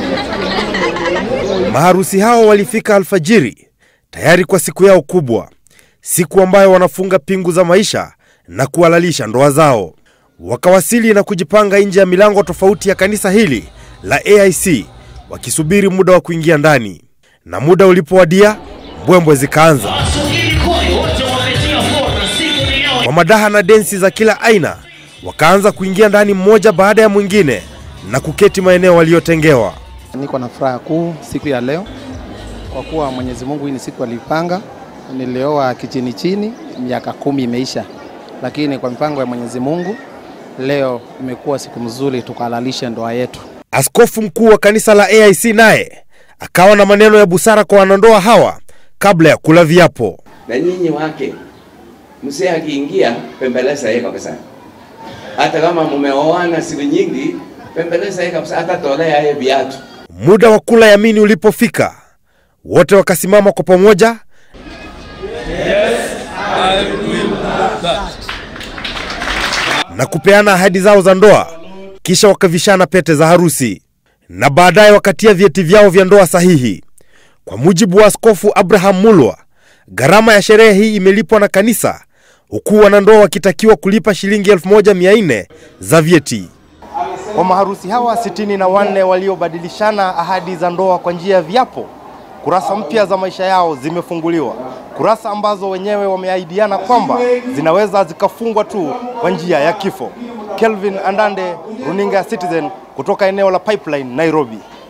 Maharusi hao walifika alfajiri tayari kwa siku yao kubwa, siku ambayo wanafunga pingu za maisha na kuhalalisha ndoa zao. Wakawasili na kujipanga nje ya milango tofauti ya kanisa hili la AIC wakisubiri muda wa kuingia ndani, na muda ulipowadia mbwembwe zikaanza kwa madaha na densi za kila aina. Wakaanza kuingia ndani mmoja baada ya mwingine na kuketi maeneo waliyotengewa. Niko na furaha kuu siku ya leo kwa kuwa Mwenyezi Mungu hii ni siku alipanga. Nilioa kichini chini, miaka kumi imeisha, lakini kwa mipango ya Mwenyezi Mungu leo imekuwa siku mzuri, tukahalalisha ndoa yetu. Askofu mkuu wa kanisa la AIC naye akawa na maneno ya busara kwa wanandoa hawa kabla ya kula viapo. na nyinyi wake, mzee akiingia pembeleza yeye kabisa, hata kama mumeoana siku nyingi, pembeleza yeye kabisa, hata tolea yeye viatu. Muda wa kula yamini ulipofika, wote wakasimama kwa pamoja na kupeana ahadi zao za ndoa, kisha wakavishana pete za harusi na baadaye wakatia vyeti vyao vya ndoa sahihi. Kwa mujibu wa Askofu Abraham Mulwa, gharama ya sherehe hii imelipwa na kanisa, huku wanandoa wakitakiwa kulipa shilingi 1400 za vyeti. Kwa maharusi hawa sitini na wanne waliobadilishana ahadi za ndoa kwa njia ya viapo, kurasa mpya za maisha yao zimefunguliwa, kurasa ambazo wenyewe wameahidiana kwamba zinaweza zikafungwa tu kwa njia ya kifo. Kelvin Andande, runinga ya Citizen kutoka eneo la Pipeline, Nairobi.